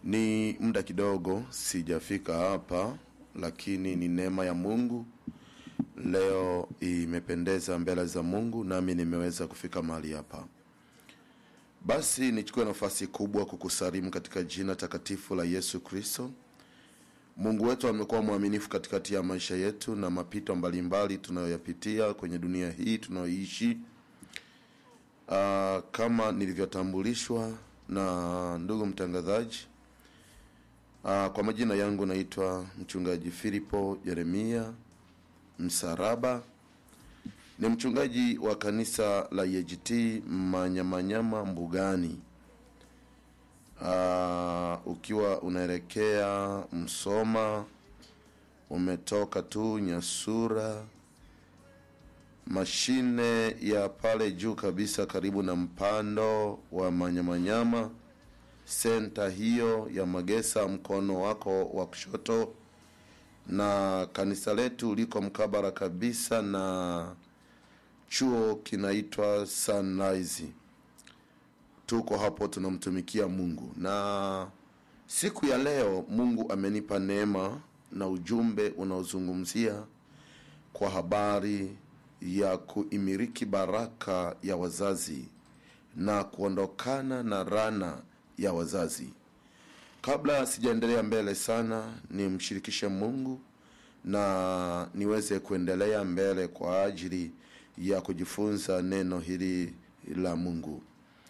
Ni muda kidogo sijafika hapa, lakini ni neema ya Mungu leo imependeza mbele za Mungu, nami nimeweza kufika mahali hapa. Basi nichukue nafasi kubwa kukusalimu katika jina takatifu la Yesu Kristo. Mungu wetu amekuwa mwaminifu katikati ya maisha yetu na mapito mbalimbali tunayoyapitia kwenye dunia hii tunayoishi. Uh, kama nilivyotambulishwa na ndugu mtangazaji uh, kwa majina yangu naitwa mchungaji Filipo Yeremia Msaraba. Ni mchungaji wa kanisa la EAGT Manyamanyama Mbugani. Uh, ukiwa unaelekea Msoma, umetoka tu Nyasura, mashine ya pale juu kabisa, karibu na mpando wa Manyamanyama, senta hiyo ya Magesa, mkono wako wa kushoto, na kanisa letu liko mkabara kabisa na chuo kinaitwa Sunrise. Tuko hapo tunamtumikia Mungu, na siku ya leo Mungu amenipa neema na ujumbe unaozungumzia kwa habari ya kuimiriki baraka ya wazazi na kuondokana na rana ya wazazi. Kabla sijaendelea mbele sana, nimshirikishe Mungu na niweze kuendelea mbele kwa ajili ya kujifunza neno hili la Mungu.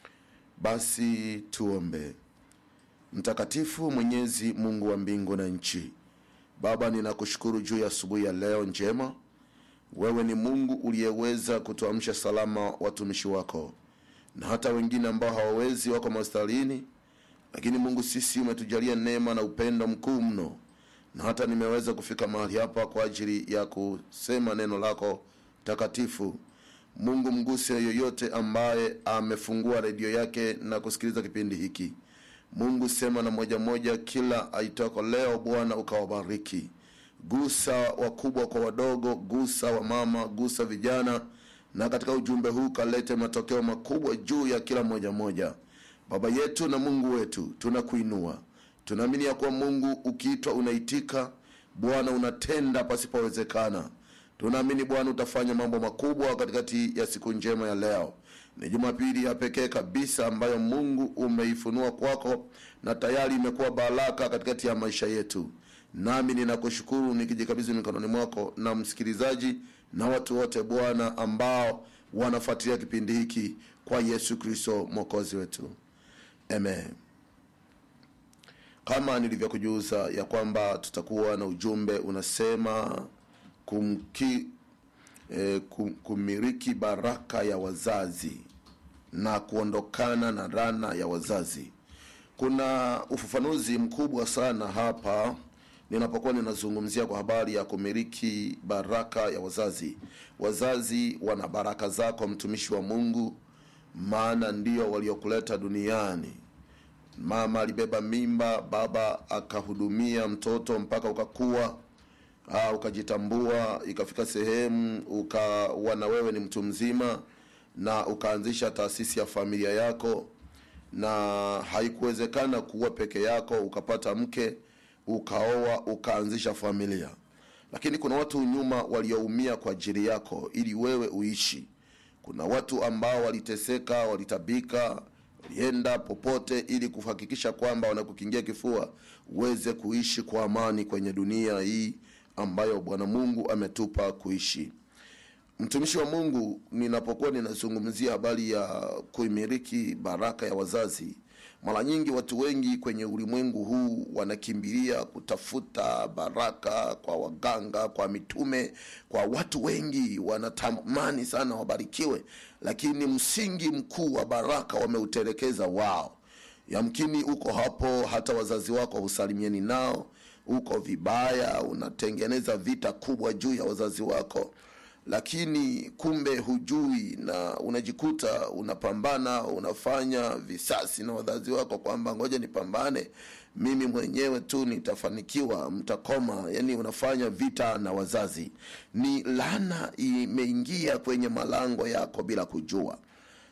Basi tuombe. Mtakatifu Mwenyezi Mungu wa mbingu na nchi, Baba, ninakushukuru juu ya asubuhi ya leo njema. Wewe ni Mungu uliyeweza kutuamsha salama watumishi wako, na hata wengine ambao hawawezi wako mastarini, lakini Mungu, sisi umetujalia neema na upendo mkuu mno, na hata nimeweza kufika mahali hapa kwa ajili ya kusema neno lako takatifu. Mungu, mguse yoyote ambaye amefungua redio yake na kusikiliza kipindi hiki. Mungu, sema na moja moja kila aitoko leo. Bwana ukawabariki, gusa wakubwa kwa wadogo, gusa wamama, gusa vijana, na katika ujumbe huu kalete matokeo makubwa juu ya kila moja moja. Baba yetu na Mungu wetu, tunakuinua, tunaamini ya kuwa Mungu ukiitwa unaitika. Bwana unatenda pasipowezekana. Tunaamini Bwana utafanya mambo makubwa katikati ya siku njema ya leo. Ni Jumapili ya pekee kabisa ambayo Mungu umeifunua kwako na tayari imekuwa baraka katikati ya maisha yetu. Nami ninakushukuru nikijikabidhi mikononi mwako na msikilizaji na watu wote Bwana ambao wanafuatilia kipindi hiki kwa Yesu Kristo mwokozi wetu, amen. Kama nilivyokujuza ya kwamba tutakuwa na ujumbe unasema kumki, eh, kum, kumiliki baraka ya wazazi na kuondokana na rana ya wazazi. Kuna ufafanuzi mkubwa sana hapa ninapokuwa ninazungumzia kwa habari ya kumiliki baraka ya wazazi. Wazazi wana baraka zako, mtumishi wa Mungu, maana ndio waliokuleta duniani. Mama alibeba mimba, baba akahudumia mtoto mpaka ukakua uh, ukajitambua, ikafika sehemu ukawa na wewe ni mtu mzima na ukaanzisha taasisi ya familia yako, na haikuwezekana kuwa peke yako, ukapata mke, ukaoa, ukaanzisha familia. Lakini kuna watu nyuma walioumia kwa ajili yako ili wewe uishi. Kuna watu ambao waliteseka, walitabika, walienda popote ili kuhakikisha kwamba wanakukingia kifua uweze kuishi kwa amani kwenye dunia hii ambayo Bwana Mungu ametupa kuishi. Mtumishi wa Mungu, ninapokuwa ninazungumzia habari ya kuimiliki baraka ya wazazi, mara nyingi watu wengi kwenye ulimwengu huu wanakimbilia kutafuta baraka kwa waganga, kwa mitume, kwa watu wengi wanatamani sana wabarikiwe, lakini msingi mkuu wa baraka wameutelekeza wao. Yamkini uko hapo, hata wazazi wako husalimiani nao uko vibaya, unatengeneza vita kubwa juu ya wazazi wako, lakini kumbe hujui, na unajikuta unapambana, unafanya visasi na wazazi wako, kwamba ngoja nipambane mimi mwenyewe tu nitafanikiwa, mtakoma. Yani unafanya vita na wazazi. Ni laana imeingia kwenye malango yako bila kujua.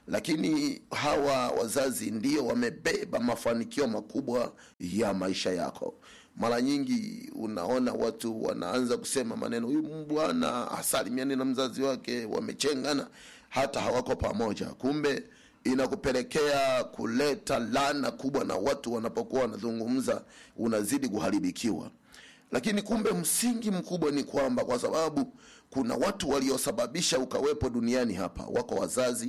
lakini hawa wazazi ndio wamebeba mafanikio makubwa ya maisha yako mara nyingi unaona watu wanaanza kusema maneno huyu bwana hasalimiani na mzazi wake wamechengana hata hawako pamoja kumbe inakupelekea kuleta lana kubwa na watu wanapokuwa wanazungumza unazidi kuharibikiwa lakini kumbe msingi mkubwa ni kwamba kwa sababu kuna watu waliosababisha ukawepo duniani hapa wako wazazi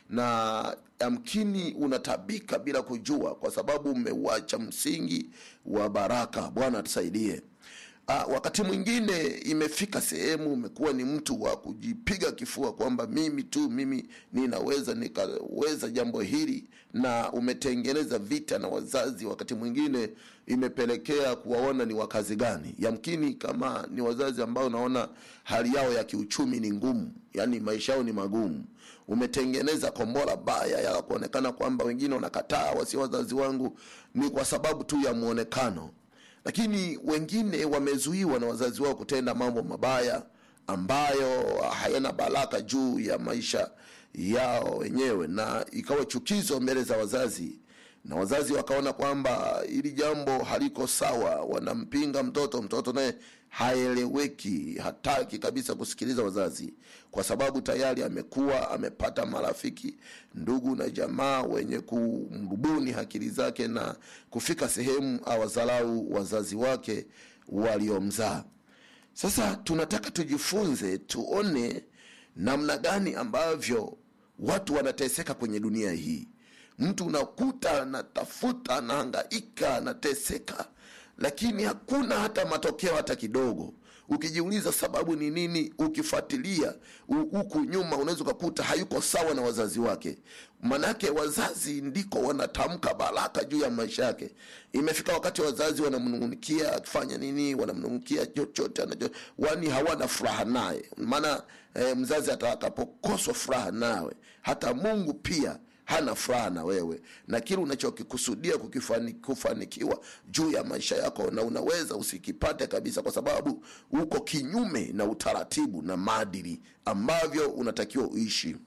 na yamkini unatabika bila kujua kwa sababu umeuacha msingi wa baraka bwana atusaidie Ah, wakati mwingine imefika sehemu umekuwa ni mtu wa kujipiga kifua kwamba mimi tu mimi ninaweza nikaweza jambo hili na umetengeneza vita na wazazi wakati mwingine imepelekea kuwaona ni wakazi gani yamkini kama ni wazazi ambao unaona hali yao ya kiuchumi ni ngumu yani maisha yao ni magumu umetengeneza kombora baya ya kuonekana kwamba wengine wanakataa wasio wazazi wangu ni kwa sababu tu ya mwonekano lakini wengine wamezuiwa na wazazi wao kutenda mambo mabaya ambayo hayana baraka juu ya maisha yao wenyewe na ikawa chukizo mbele za wazazi na wazazi wakaona kwamba hili jambo haliko sawa wanampinga mtoto mtoto naye haeleweki hataki kabisa kusikiliza wazazi kwa sababu tayari amekuwa amepata marafiki ndugu na jamaa wenye kumrubuni akili zake na kufika sehemu awazalau wazazi wake waliomzaa sasa tunataka tujifunze tuone namna gani ambavyo watu wanateseka kwenye dunia hii mtu unakuta anatafuta anahangaika anateseka lakini hakuna hata matokeo hata kidogo ukijiuliza sababu ni nini ukifuatilia hu- huku nyuma unaweza ukakuta hayuko sawa na wazazi wake manake wazazi ndiko wanatamka baraka juu ya maisha yake imefika wakati wazazi wanamnungunikia akifanya nini wanamnungunikia chochote anacho wani hawana furaha naye maana eh, mzazi atakapokoswa furaha nawe hata mungu pia hana furaha na wewe na kile unachokikusudia kukifani, kufanikiwa juu ya maisha yako na unaweza usikipate kabisa kwa sababu uko kinyume na utaratibu na maadili ambavyo unatakiwa uishi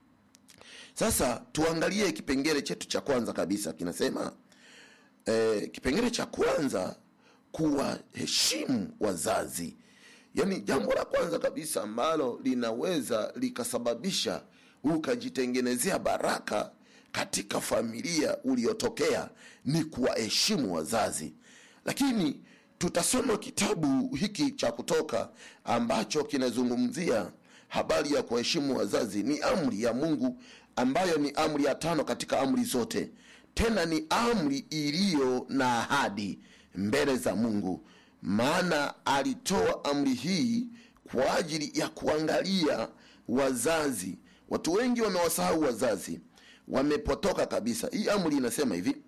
sasa tuangalie kipengele chetu cha kwanza kabisa kinasema eh, kipengele cha kwanza kuwaheshimu wazazi yaani jambo la kwanza kabisa ambalo linaweza likasababisha ukajitengenezea baraka katika familia uliotokea ni kuwaheshimu wazazi lakini tutasoma kitabu hiki cha kutoka ambacho kinazungumzia habari ya kuwaheshimu wazazi ni amri ya mungu ambayo ni amri ya tano katika amri zote tena ni amri iliyo na ahadi mbele za mungu maana alitoa amri hii kwa ajili ya kuangalia wazazi watu wengi wamewasahau wazazi wamepotoka kabisa hii amri inasema hivi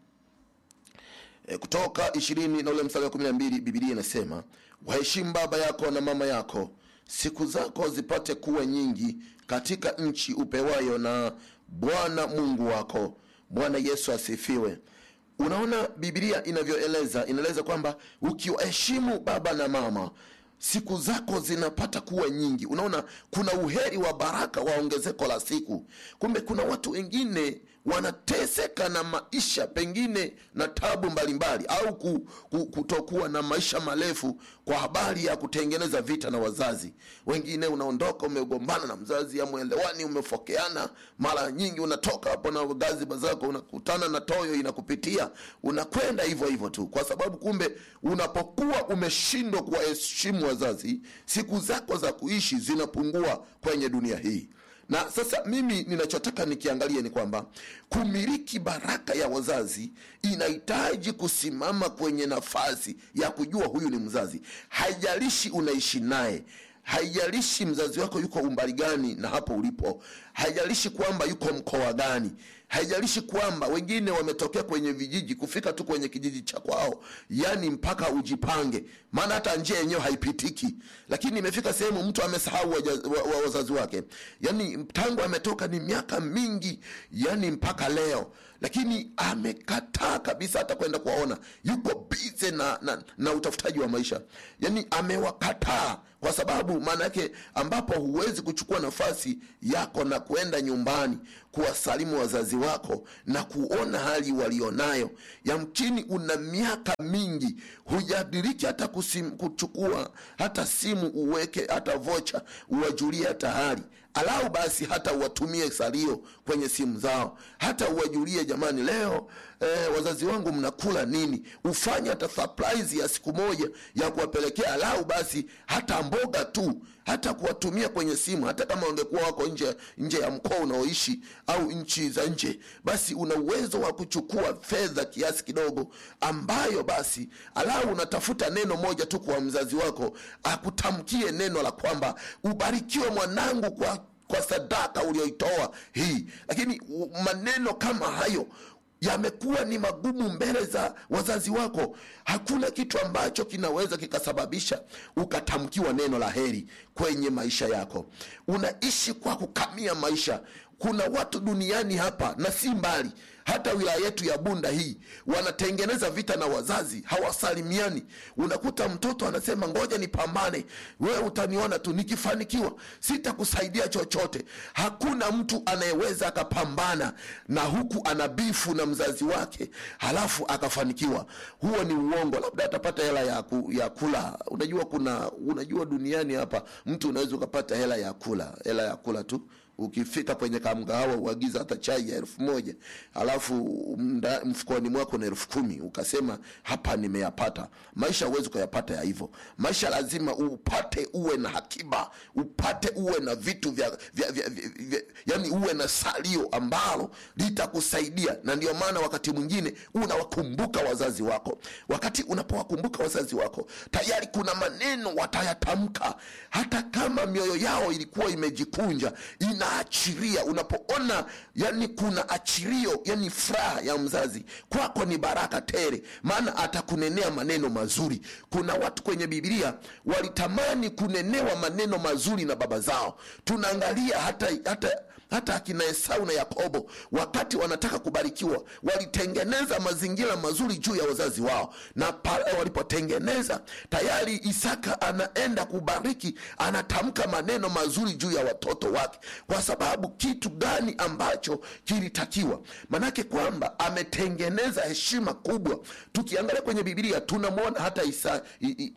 e, kutoka ishirini na ule mstari wa kumi na mbili bibilia inasema waheshimu baba yako na mama yako siku zako zipate kuwa nyingi katika nchi upewayo na bwana mungu wako bwana yesu asifiwe unaona bibilia inavyoeleza inaeleza kwamba ukiwaheshimu baba na mama siku zako zinapata kuwa nyingi unaona kuna uheri wa baraka wa ongezeko la siku kumbe kuna watu wengine wanateseka na maisha pengine na tabu mbalimbali au ku, ku, kutokuwa na maisha marefu kwa habari ya kutengeneza vita na wazazi wengine unaondoka umegombana na mzazi amwelewani umefokeana mara nyingi unatoka hapo na gaziba zako unakutana na toyo inakupitia unakwenda hivyo hivyo tu kwa sababu kumbe unapokuwa umeshindwa kuwaheshimu wazazi siku zako za kuishi zinapungua kwenye dunia hii na sasa mimi ninachotaka nikiangalie ni kwamba kumiliki baraka ya wazazi inahitaji kusimama kwenye nafasi ya kujua huyu ni mzazi haijalishi unaishi naye haijalishi mzazi wako yuko umbali gani na hapo ulipo haijalishi kwamba yuko mkoa gani haijalishi kwamba wengine wametokea kwenye vijiji kufika tu kwenye kijiji cha kwao yani mpaka ujipange maana hata njia yenyewe haipitiki lakini imefika sehemu mtu amesahau waja- wa- wa- wazazi wake yani tangu ametoka ni miaka mingi yani mpaka leo lakini amekataa kabisa hata kwenda kuwaona yuko bize na, na, na utafutaji wa maisha yani amewakataa kwa sababu maana yake ambapo huwezi kuchukua nafasi yako na kwenda nyumbani kuwasalimu wazazi wako na kuona hali walionayo yamkini una miaka mingi hujadiriki hata kusim, kuchukua hata simu uweke hata vocha uwajulie hata hali alau basi hata uwatumie salio kwenye simu zao hata uwajulie jamani leo eh, wazazi wangu mnakula nini ufanye hata surprise ya siku moja ya kuwapelekea alau basi hata mboga tu hata kuwatumia kwenye simu hata kama wangekuwa wako nje nje ya mkoa unaoishi au nchi za nje basi una uwezo wa kuchukua fedha kiasi kidogo ambayo basi alau unatafuta neno moja tu kwa mzazi wako akutamkie neno la kwamba ubarikiwe mwanangu kwa kwa sadaka ulioitoa hii lakini u- maneno kama hayo yamekuwa ni magumu mbele za wazazi wako hakuna kitu ambacho kinaweza kikasababisha ukatamkiwa neno la heri kwenye maisha yako unaishi kwa kukamia maisha kuna watu duniani hapa na si mbali hata wilaya yetu ya bunda hii wanatengeneza vita na wazazi hawasalimiani unakuta mtoto anasema ngoja nipambane wewe utaniona tu nikifanikiwa sitakusaidia chochote hakuna mtu anayeweza akapambana na huku ana bifu na mzazi wake halafu akafanikiwa huo ni uongo labda atapata hela ya, ku, ya kula unajua kuna unajua duniani hapa mtu unaweza ukapata hela ya kula hela ya kula tu ukifika kwenye kamgahawa uagiza hata chai ya elfu moja alafu mda- mfukoni mwako na elfu kumi ukasema hapa nimeyapata maisha huwezi ukayapata ya hivyo maisha lazima upate uwe na hakiba upate uwe na vitu vya, vya, vya, vya, vya yani uwe na salio ambalo litakusaidia na ndio maana wakati mwingine unawakumbuka wazazi wako wakati unapowakumbuka wazazi wako tayari kuna maneno watayatamka hata kama mioyo yao ilikuwa imejikunja inaachiria unapoona yani kuna achirio yani furaha ya mzazi kwako ni baraka tele maana atakunenea maneno mazuri kuna watu kwenye bibilia walitamani kunenewa maneno mazuri na baba zao tunaangalia hata hata hata akina esau na yakobo wakati wanataka kubarikiwa walitengeneza mazingira mazuri juu ya wazazi wao na pale walipotengeneza tayari isaka anaenda kubariki anatamka maneno mazuri juu ya watoto wake kwa sababu kitu gani ambacho kilitakiwa manake kwamba ametengeneza heshima kubwa tukiangalia kwenye bibilia tunamwona hata isa, i, i,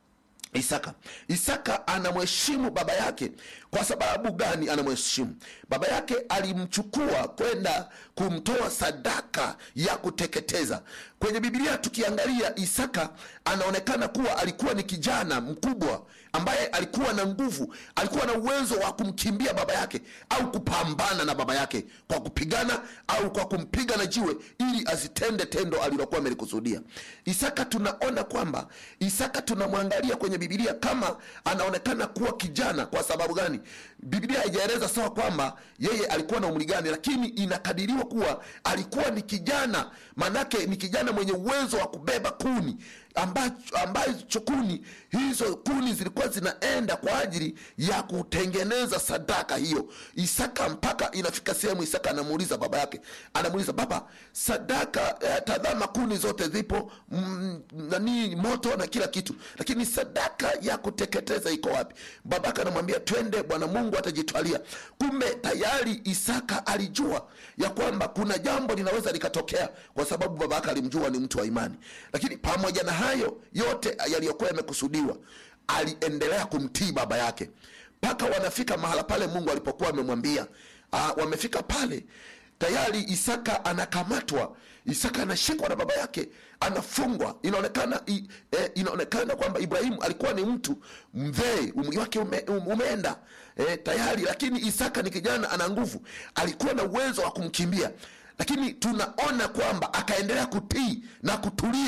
Isaka. Isaka anamheshimu baba yake. Kwa sababu gani anamheshimu? Baba yake alimchukua kwenda kumtoa sadaka ya kuteketeza. Kwenye Biblia tukiangalia, Isaka anaonekana kuwa alikuwa ni kijana mkubwa ambaye alikuwa na nguvu, alikuwa na uwezo wa kumkimbia baba yake au kupambana na baba yake kwa kupigana au kwa kumpiga na jiwe ili asitende tendo alilokuwa amelikusudia. Isaka tunaona kwamba Isaka tunamwangalia kwenye Biblia kama anaonekana kuwa kijana. Kwa sababu gani? Biblia haijaeleza sawa kwamba yeye alikuwa na umri gani, lakini inakadiriwa kuwa alikuwa ni kijana, manake ni kijana mwenye uwezo wa kubeba kuni ambacho, ambacho kuni hizo kuni zilikuwa zinaenda kwa ajili ya kutengeneza sadaka hiyo. Isaka mpaka inafika sehemu Isaka anamuuliza baba yake, anamuuliza baba, sadaka eh, tazama kuni zote zipo mm, nani moto na kila kitu, lakini sadaka ya kuteketeza iko wapi? Babake anamwambia twende, Bwana Mungu atajitwalia. Kumbe tayari Isaka alijua ya kwamba kuna jambo linaweza likatokea, kwa sababu babake alimjua ni mtu wa imani, lakini pamoja na hayo yote yaliyokuwa yamekusudiwa aliendelea kumtii baba yake mpaka wanafika mahala pale mungu alipokuwa amemwambia ah, wamefika pale tayari isaka anakamatwa isaka anashikwa na baba yake anafungwa inaonekana i, eh, inaonekana kwamba ibrahimu alikuwa ni mtu mzee umri wake ume, um, umeenda eh, tayari lakini isaka ni kijana ana nguvu alikuwa na uwezo wa kumkimbia lakini tunaona kwamba akaendelea kutii na kutulia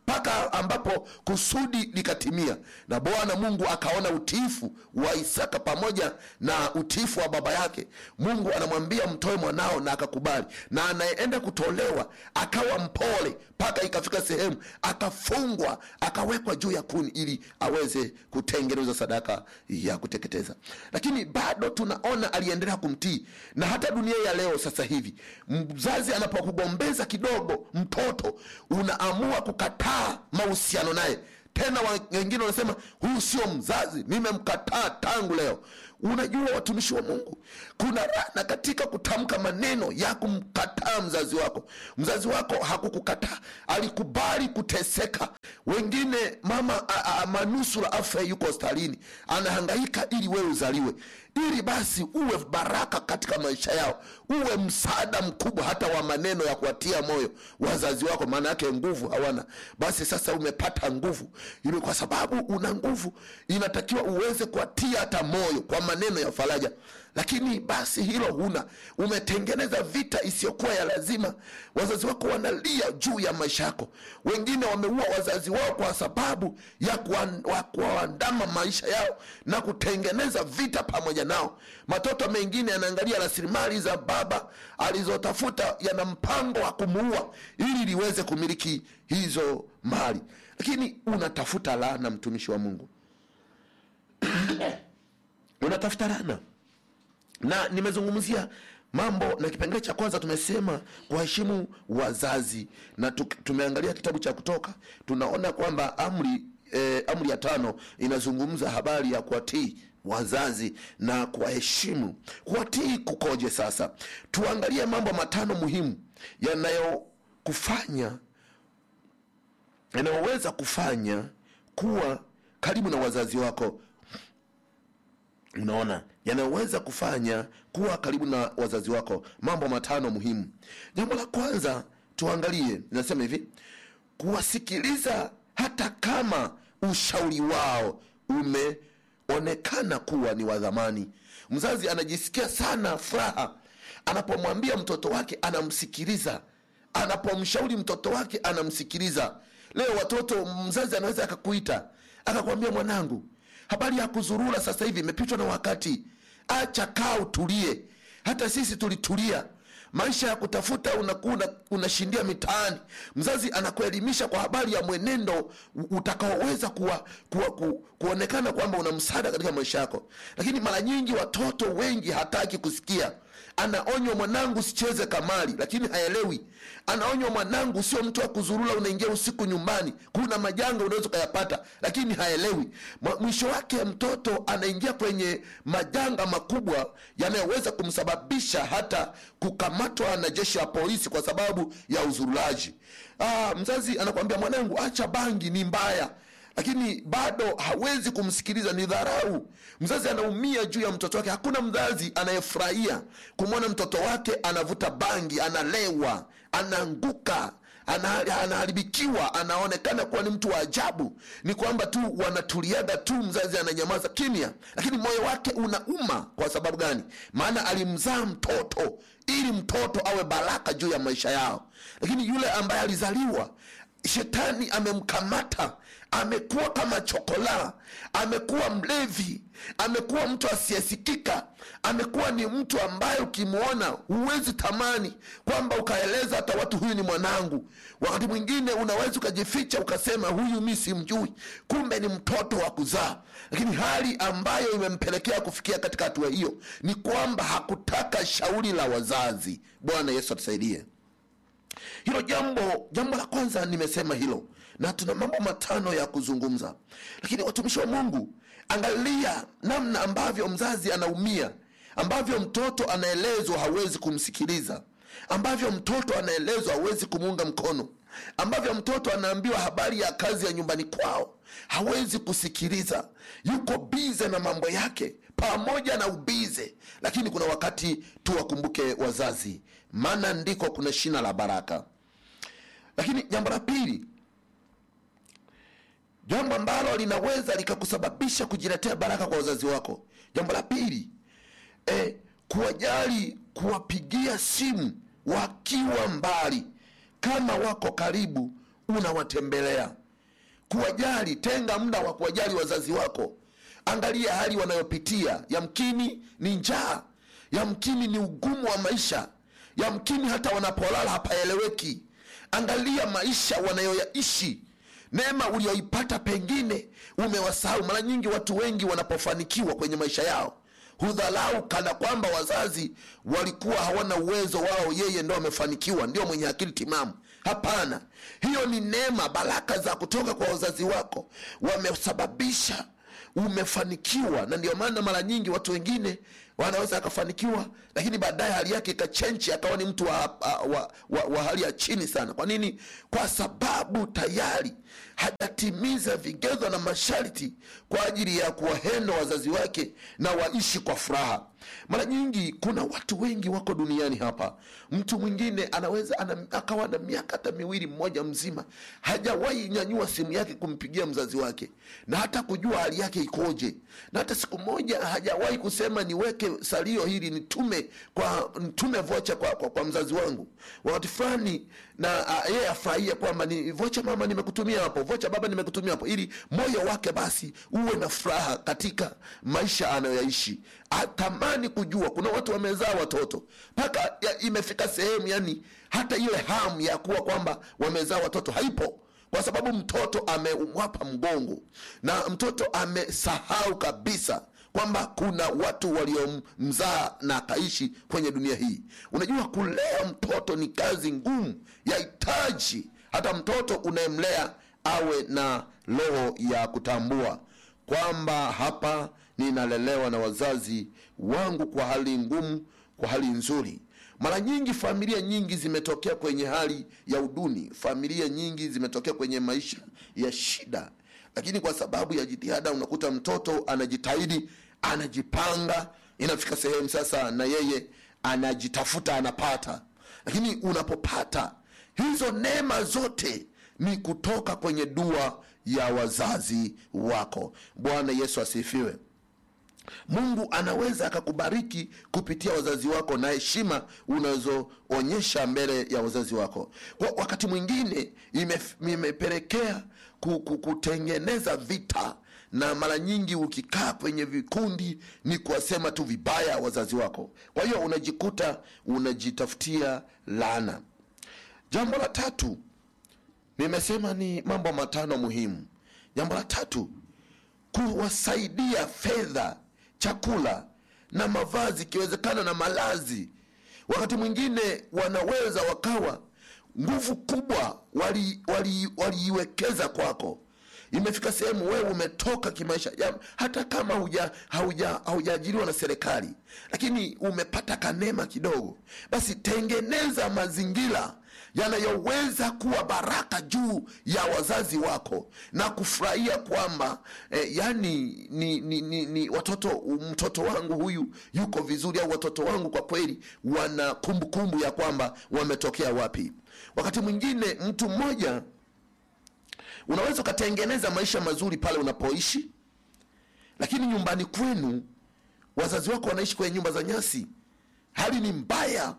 mpaka ambapo kusudi likatimia na bwana mungu akaona utiifu wa isaka pamoja na utiifu wa baba yake mungu anamwambia mtoe mwanao na akakubali na anayeenda kutolewa akawa mpole mpaka ikafika sehemu akafungwa akawekwa juu ya kuni ili aweze kutengeneza sadaka ya kuteketeza lakini bado tunaona aliendelea kumtii na hata dunia ya leo sasa hivi mzazi anapokugombeza kidogo mtoto unaamua kukataa mahusiano naye tena wa- wengine wanasema huyu sio mzazi nimemkataa tangu leo unajua watumishi wa mungu kuna rana katika kutamka maneno ya kumkataa mzazi wako mzazi wako hakukukataa alikubali kuteseka wengine mama a- a- manusura afya yuko hospitalini anahangaika ili wewe uzaliwe ili basi uwe baraka katika maisha yao uwe msaada mkubwa hata wa maneno ya kuwatia moyo wazazi wako maana yake nguvu hawana basi sasa umepata nguvu ili kwa sababu una nguvu inatakiwa uweze kuwatia hata moyo kwa maneno ya faraja lakini basi hilo huna umetengeneza vita isiyokuwa ya lazima wazazi wako wanalia juu ya maisha yako wengine wameua wazazi wao kwa sababu ya kuan- wa- kuwaandama maisha yao na kutengeneza vita pamoja nao matoto mengine yanaangalia rasilimali za baba alizotafuta yana mpango wa kumuua ili liweze kumiliki hizo mali lakini unatafuta laana mtumishi wa mungu unatafuta laana na nimezungumzia mambo na kipengele cha kwanza tumesema kuwaheshimu wazazi na tu, tumeangalia kitabu cha kutoka tunaona kwamba amri eh, amri ya tano inazungumza habari ya kuwatii wazazi na kuwaheshimu kuwatii kukoje sasa tuangalie mambo matano muhimu yanayokufanya yanayoweza kufanya kuwa karibu na wazazi wako unaona yanayoweza kufanya kuwa karibu na wazazi wako mambo matano muhimu jambo la kwanza tuangalie inasema hivi kuwasikiliza hata kama ushauri wao umeonekana kuwa ni wa dhamani mzazi anajisikia sana furaha anapomwambia mtoto wake anamsikiliza anapomshauri mtoto wake anamsikiliza leo watoto mzazi anaweza akakuita akakwambia mwanangu habari ya kuzurura sasa hivi imepitwa na wakati acha kaa utulie hata sisi tulitulia maisha ya kutafuta unakuwa una- unashindia mitaani mzazi anakuelimisha kwa habari ya mwenendo u- utakaoweza kuwa, kuwa, ku, kuonekana kwamba una msaada katika maisha yako lakini mara nyingi watoto wengi hataki kusikia anaonywa mwanangu sicheze kamari lakini haelewi anaonywa mwanangu sio mtu wa kuzurura unaingia usiku nyumbani kuna majanga unaweza ukayapata lakini haelewi Mwa- mwisho wake mtoto anaingia kwenye majanga makubwa yanayoweza kumsababisha hata kukamatwa na jeshi la polisi kwa sababu ya uzurulaji ah, mzazi anakwambia mwanangu acha bangi ni mbaya lakini bado hawezi kumsikiliza ni dharau mzazi anaumia juu ya mtoto wake hakuna mzazi anayefurahia kumwona mtoto wake anavuta bangi analewa anaanguka ana- anaharibikiwa anaonekana kuwa ni mtu wa ajabu ni kwamba tu wanatuliaga tu mzazi ananyamaza kimya lakini moyo wake unauma kwa sababu gani maana alimzaa mtoto ili mtoto awe baraka juu ya maisha yao lakini yule ambaye alizaliwa shetani amemkamata amekuwa kama chokola amekuwa mlevi amekuwa mtu asiyesikika amekuwa ni mtu ambaye ukimwona huwezi tamani kwamba ukaeleza hata watu huyu ni mwanangu wakati mwingine unaweza ukajificha ukasema huyu mi simjui kumbe ni mtoto wa kuzaa lakini hali ambayo imempelekea kufikia katika hatua hiyo ni kwamba hakutaka shauri la wazazi bwana yesu atusaidie hilo jambo jambo la kwanza nimesema hilo na tuna mambo matano ya kuzungumza lakini watumishi wa mungu angalia namna ambavyo mzazi anaumia ambavyo mtoto anaelezwa hawezi kumsikiliza ambavyo mtoto anaelezwa hawezi kumuunga mkono ambavyo mtoto anaambiwa habari ya kazi ya nyumbani kwao hawezi kusikiliza yuko bize na mambo yake pamoja na ubize lakini kuna wakati tuwakumbuke wazazi maana ndiko kuna shina la baraka lakini jambo la pili jambo ambalo linaweza likakusababisha kujiletea baraka kwa wazazi wako jambo la pili e, kuwajali kuwapigia simu wakiwa mbali kama wako karibu unawatembelea kuwajali tenga muda wa kuwajali wazazi wako angalia hali wanayopitia yamkini ni njaa yamkini ni ugumu wa maisha yamkini hata wanapolala hapaeleweki angalia maisha wanayoyaishi neema ulioipata pengine umewasahau mara nyingi watu wengi wanapofanikiwa kwenye maisha yao hudhalau kana kwamba wazazi walikuwa hawana uwezo wao yeye ndo amefanikiwa ndio mwenye akili timamu hapana hiyo ni neema baraka za kutoka kwa wazazi wako wamesababisha umefanikiwa na ndio maana mara nyingi watu wengine wanaweza akafanikiwa lakini baadaye hali yake ikachenchi akawa ni mtu wa, wa, wa, wa hali ya chini sana kwa nini kwa sababu tayari hajatimiza vigezo na masharti kwa ajili ya kuwahenda wazazi wake na waishi kwa furaha mara nyingi kuna watu wengi wako duniani hapa mtu mwingine anaweza ana, akawa na miaka hata miwili mmoja mzima hajawahi nyanyua simu yake kumpigia mzazi wake na hata kujua hali yake ikoje na hata siku moja hajawahi kusema niweke salio hili nitume kwa nitume vocha kwa, kwa, kwa mzazi wangu wakati fulani na uh, yeye afurahie kwamba ni vocha mama nimekutumia hapo vocha baba nimekutumia hapo ili moyo wake basi uwe na furaha katika maisha anayoyaishi atamani kujua kuna watu wamezaa watoto mpaka imefika sehemu yani hata ile hamu ya kuwa kwamba wamezaa watoto haipo kwa sababu mtoto amewapa mgongo na mtoto amesahau kabisa kwamba kuna watu waliomzaa na akaishi kwenye dunia hii unajua kulea mtoto ni kazi ngumu yahitaji hata mtoto unayemlea awe na roho ya kutambua kwamba hapa ninalelewa na wazazi wangu kwa hali ngumu kwa hali nzuri mara nyingi familia nyingi zimetokea kwenye hali ya uduni familia nyingi zimetokea kwenye maisha ya shida lakini kwa sababu ya jitihada unakuta mtoto anajitahidi anajipanga inafika sehemu sasa na yeye anajitafuta anapata lakini unapopata hizo neema zote ni kutoka kwenye dua ya wazazi wako bwana yesu asifiwe mungu anaweza akakubariki kupitia wazazi wako na heshima unazoonyesha mbele ya wazazi wako kwa wakati mwingine imepelekea kutengeneza vita na mara nyingi ukikaa kwenye vikundi ni kuwasema tu vibaya wazazi wako kwa hiyo unajikuta unajitafutia laana jambo la tatu nimesema ni mambo matano muhimu jambo la tatu kuwasaidia fedha chakula na mavazi ikiwezekana na malazi wakati mwingine wanaweza wakawa nguvu kubwa waliiwekeza wali, wali kwako imefika sehemu wewe umetoka kimaisha ya, hata kama huja haujaajiriwa na serikali lakini umepata kanema kidogo basi tengeneza mazingira yanayoweza kuwa baraka juu ya wazazi wako na kufurahia kwamba eh, yani ni, ni, ni, ni watoto mtoto wangu huyu yuko vizuri au watoto wangu kwa kweli wana kumbukumbu kumbu ya kwamba wametokea wapi wakati mwingine mtu mmoja unaweza ukatengeneza maisha mazuri pale unapoishi lakini nyumbani kwenu wazazi wako wanaishi kwenye nyumba za nyasi hali ni mbaya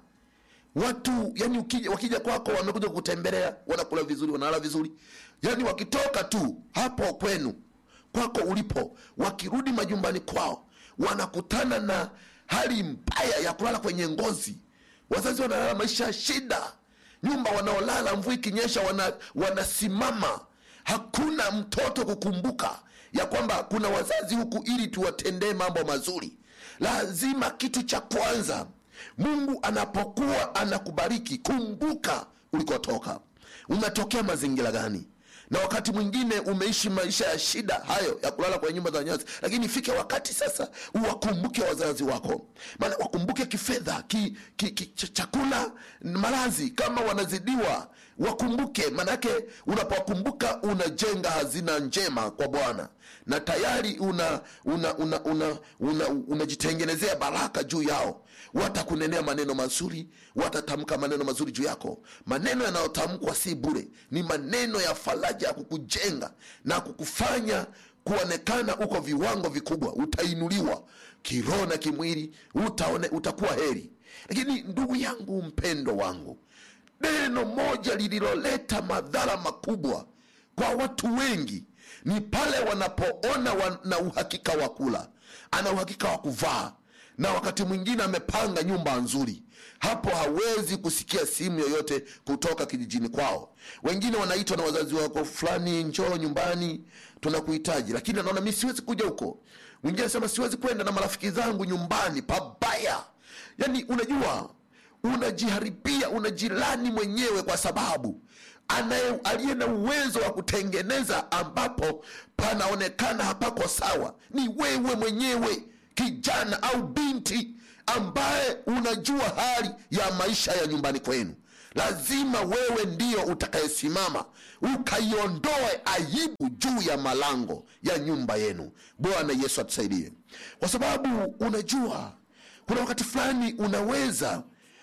watu yani ukija, wakija kwako wamekuja kutembelea wanakula vizuri wanalala vizuri yani wakitoka tu hapo kwenu kwako ulipo wakirudi majumbani kwao wanakutana na hali mbaya ya kulala kwenye ngozi wazazi wanalala maisha ya shida nyumba wanaolala mvua ikinyesha wana, wanasimama hakuna mtoto kukumbuka ya kwamba kuna wazazi huku ili tuwatendee mambo mazuri lazima kitu cha kwanza mungu anapokuwa anakubariki kumbuka ulikotoka umetokea mazingira gani na wakati mwingine umeishi maisha ya shida hayo ya kulala kwenye nyumba za nyasi lakini ifike wakati sasa uwakumbuke wazazi wako maana wakumbuke kifedha ki, ki, ki, ch- chakula malazi kama wanazidiwa wakumbuke manake unapowakumbuka unajenga hazina njema kwa bwana na tayari una una una una una unajitengenezea baraka juu yao watakunenea maneno mazuri watatamka maneno mazuri juu yako maneno yanayotamkwa si bure ni maneno ya faraja ya kukujenga na kukufanya kuonekana uko viwango vikubwa utainuliwa kiroho na kimwili utaone utakuwa heri lakini ndugu yangu mpendo wangu neno moja lililoleta madhara makubwa kwa watu wengi ni pale wanapoona wana uhakika wa kula ana uhakika wa kuvaa na wakati mwingine amepanga nyumba nzuri hapo hawezi kusikia simu yoyote kutoka kijijini kwao wengine wanaitwa na wazazi wako fulani njoo nyumbani tunakuhitaji lakini anaona mi siwezi kuja huko mwingine anasema siwezi kwenda na marafiki zangu nyumbani pabaya yaani unajua unajiharibia unajilani mwenyewe kwa sababu anaye aliye na uwezo wa kutengeneza ambapo panaonekana hapako sawa ni wewe mwenyewe kijana au binti ambaye unajua hali ya maisha ya nyumbani kwenu lazima wewe ndio utakayesimama ukaiondoe aibu juu ya malango ya nyumba yenu bwana yesu atusaidie kwa sababu unajua kuna wakati fulani unaweza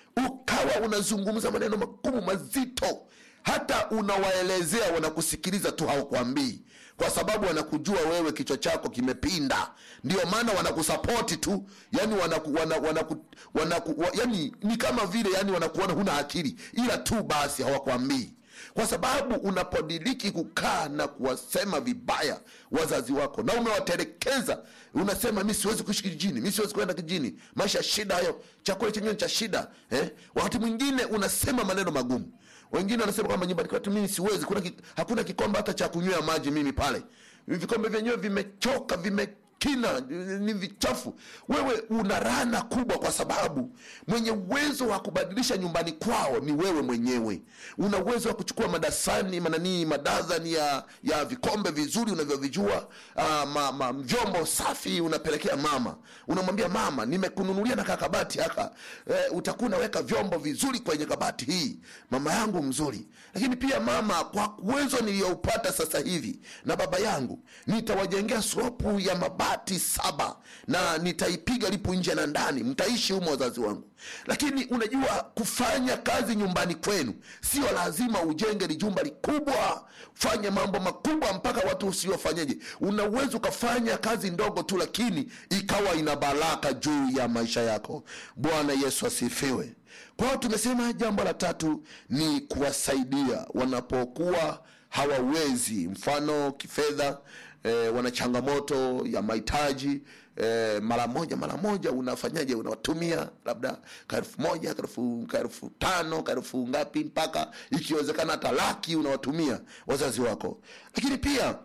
ukawa unazungumza maneno magumu mazito hata unawaelezea wanakusikiliza tu hawakwambii kwa sababu wanakujua wewe kichwa chako kimepinda ndio maana wanakusapoti tu yani wanaku, wana, wanaku, wanaku, wa, yani ni kama vile yani wanakuona huna akili ila tu basi hawakwambii kwa sababu unapodiriki kukaa na kuwasema vibaya wazazi wako na umewatelekeza unasema mi siwezi kuishi kijijini mi siwezi kwenda kijijini maisha ya shida hayo chakula chenyewe cha shida eh? wakati mwingine unasema maneno magumu wengine wanasema kwamba nyumbani kwetu mimi siwezi kuna ki, hakuna kikombe hata cha kunywea maji mimi pale vikombe vyenyewe vimechoka vime kina ni vichafu wewe una rana kubwa kwa sababu mwenye uwezo wa kubadilisha nyumbani kwao ni wewe mwenyewe una uwezo wa kuchukua madasani mananii madazani ya ya vikombe vizuri unavyovijua uh, ma, ma, vyombo safi unapelekea mama unamwambia mama nimekununulia na kakabati haka eh, utakuwa unaweka vyombo vizuri kwenye kabati hii mama yangu mzuri lakini pia mama kwa uwezo niliyoupata sasa hivi na baba yangu nitawajengea slopu ya mabati saba na nitaipiga lipu nje na ndani mtaishi humo wazazi wangu lakini unajua kufanya kazi nyumbani kwenu sio lazima ujenge lijumba likubwa fanye mambo makubwa mpaka watu usiofanyeje una uwezo ukafanya kazi ndogo tu lakini ikawa ina baraka juu ya maisha yako bwana yesu asifiwe kwa hiyo tumesema jambo la tatu ni kuwasaidia wanapokuwa hawawezi mfano kifedha e, wana changamoto ya mahitaji e, mara moja mara moja unafanyaje unawatumia labda kaelfu moja kaelfu kaelfu tano kaelfu ngapi mpaka ikiwezekana hata laki unawatumia wazazi wako lakini pia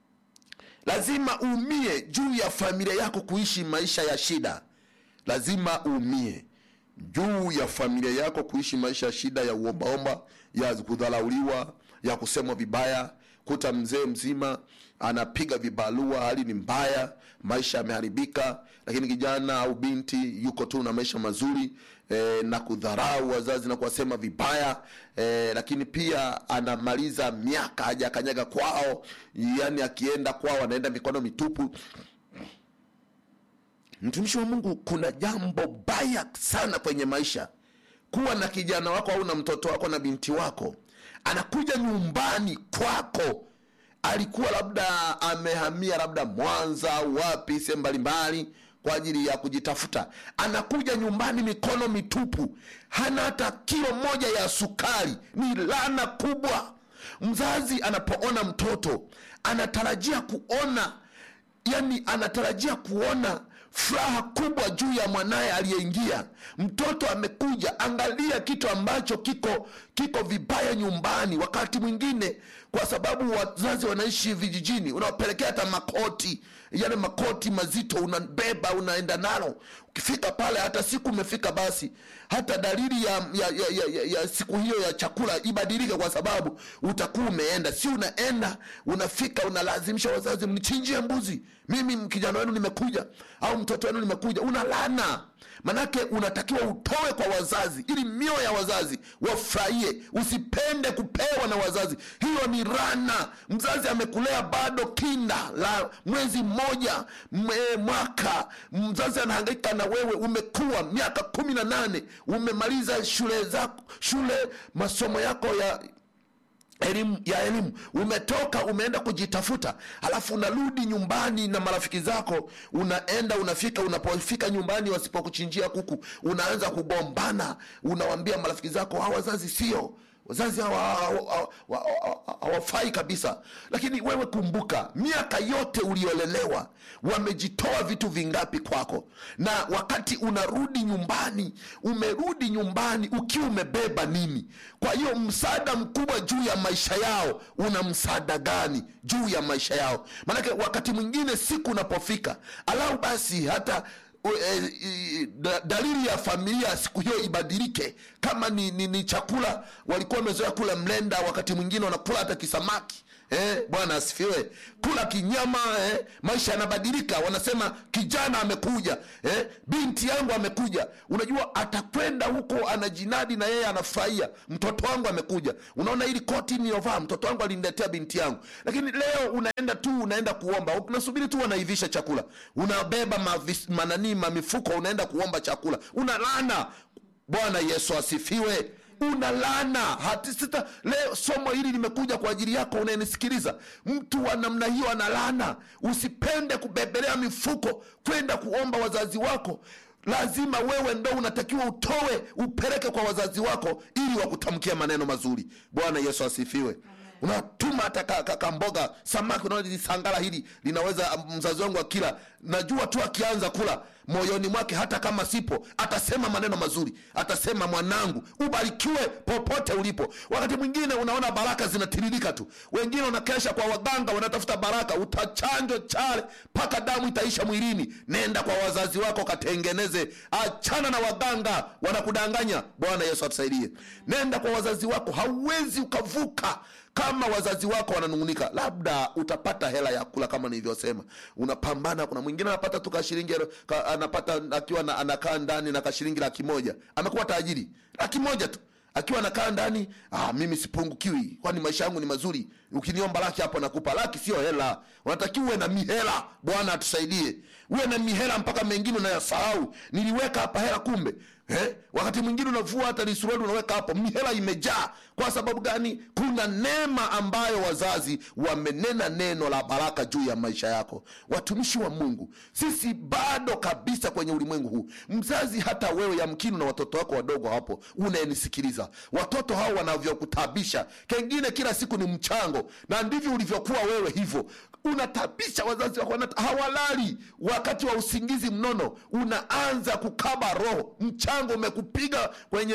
lazima uumie juu ya familia yako kuishi maisha ya shida lazima uumie juu ya familia yako kuishi maisha ya shida ya uombaomba ya kudharauliwa ya kusemwa vibaya kuta mzee mzima anapiga vibalua hali ni mbaya maisha yameharibika lakini kijana au binti yuko tu na maisha mazuri e, na kudharau wazazi na kuwasema vibaya e, lakini pia anamaliza miaka hajakanyaga kwao yani akienda kwao anaenda mikono mitupu mtumishi wa mungu kuna jambo baya sana kwenye maisha kuwa na kijana wako au na mtoto wako na binti wako anakuja nyumbani kwako alikuwa labda amehamia labda mwanza au wapi sehemu mbalimbali kwa ajili ya kujitafuta anakuja nyumbani mikono mitupu hana hata kilo moja ya sukari ni lana kubwa mzazi anapoona mtoto anatarajia kuona yani anatarajia kuona furaha kubwa juu ya mwanaye aliyeingia mtoto amekuja angalia kitu ambacho kiko kiko vibaya nyumbani wakati mwingine kwa sababu wazazi wanaishi vijijini unawapelekea hata makoti yale makoti mazito unabeba unaenda nalo ukifika pale hata siku umefika basi hata dalili ya, ya, ya, ya, ya, ya siku hiyo ya chakula ibadilike kwa sababu utakuwa umeenda si unaenda unafika unalazimisha wazazi mnichinjie mbuzi mimi kijana wenu nimekuja au mtoto wenu nimekuja unalana manake unatakiwa utoe kwa wazazi ili mioyo ya wazazi wafurahie usipende kupewa na wazazi hiyo ni rana mzazi amekulea bado kinda la mwezi mmoja mwe, mwaka mzazi anahangaika na wewe umekuwa miaka kumi na nane umemaliza shule zako shule masomo yako ya elimu ya elimu umetoka umeenda kujitafuta alafu unarudi nyumbani na marafiki zako unaenda unafika unapofika nyumbani wasipokuchinjia kuku unaanza kugombana unawambia marafiki zako hawa wazazi sio wazazi hawa- hawa- hawa- hawa- hawafai kabisa lakini wewe kumbuka miaka yote uliolelewa wamejitoa vitu vingapi kwako na wakati unarudi nyumbani umerudi nyumbani ukiwa umebeba nini kwa hiyo msaada mkubwa juu ya maisha yao una msaada gani juu ya maisha yao maanake wakati mwingine siku unapofika alau basi hata u- e, i- da- dalili ya familia siku hiyo ibadilike kama ni, ni, ni chakula walikuwa wamezoea kula mlenda wakati mwingine wanakula hata kisamaki Eh, bwana asifiwe kula kinyama eh, maisha yanabadilika wanasema kijana amekuja eh, binti yangu amekuja unajua atakwenda huko anajinadi na yeye anafurahia mtoto wangu amekuja unaona ili koti niliyovaa mtoto wangu aliniletea binti yangu lakini leo unaenda tu unaenda kuomba unasubiri tu wanaivisha chakula unabeba mavis- mananii mamifuko unaenda kuomba chakula unalana bwana yesu asifiwe unalana hati sita leo somo hili limekuja kwa ajili yako unayenisikiliza mtu wa namna hiyo analana usipende kubebelea mifuko kwenda kuomba wazazi wako lazima wewe ndo unatakiwa utoe upeleke kwa wazazi wako ili wakutamkia maneno mazuri bwana yesu asifiwe unatuma hata ka- ka- kamboga samaki unaona hili sangala hili linaweza mzazi wangu akila najua tu akianza kula moyoni mwake hata kama sipo atasema maneno mazuri atasema mwanangu ubarikiwe popote ulipo wakati mwingine unaona baraka zinatiririka tu wengine wanakesha kwa waganga wanatafuta baraka utachanjwa chale mpaka damu itaisha mwilini nenda kwa wazazi wako katengeneze achana na waganga wanakudanganya bwana yesu atusaidie nenda kwa wazazi wako hauwezi ukavuka kama wazazi wako wananungunika labda utapata hela ya kula kama nilivyosema unapambana kuna mwingine anapata tu kashilingi ka, anapata akiwa na, anakaa ndani na kashilingi laki moja amekuwa tajiri laki moja tu akiwa anakaa ndani ah, mimi sipungukiwi kwani maisha yangu ni mazuri ukiniomba laki hapo nakupa laki sio hela unatakiwa uwe na mihela bwana atusaidie uwe na mihela mpaka mengine unayasahau niliweka hapa hela kumbe eh? wakati mwingine unavua hata ni suruali unaweka hapo mihela imejaa kwa sababu gani kuna neema ambayo wazazi wamenena neno la baraka juu ya maisha yako watumishi wa mungu sisi bado kabisa kwenye ulimwengu huu mzazi hata wewe yamkini na watoto wako wadogo hapo unayenisikiliza watoto hao wanavyokutabisha kengine kila siku ni mchango na ndivyo ulivyokuwa wewe hivyo unatabisha wazazi wako wanata- hawalali wakati wa usingizi mnono unaanza kukaba roho mchango umekupiga kwenye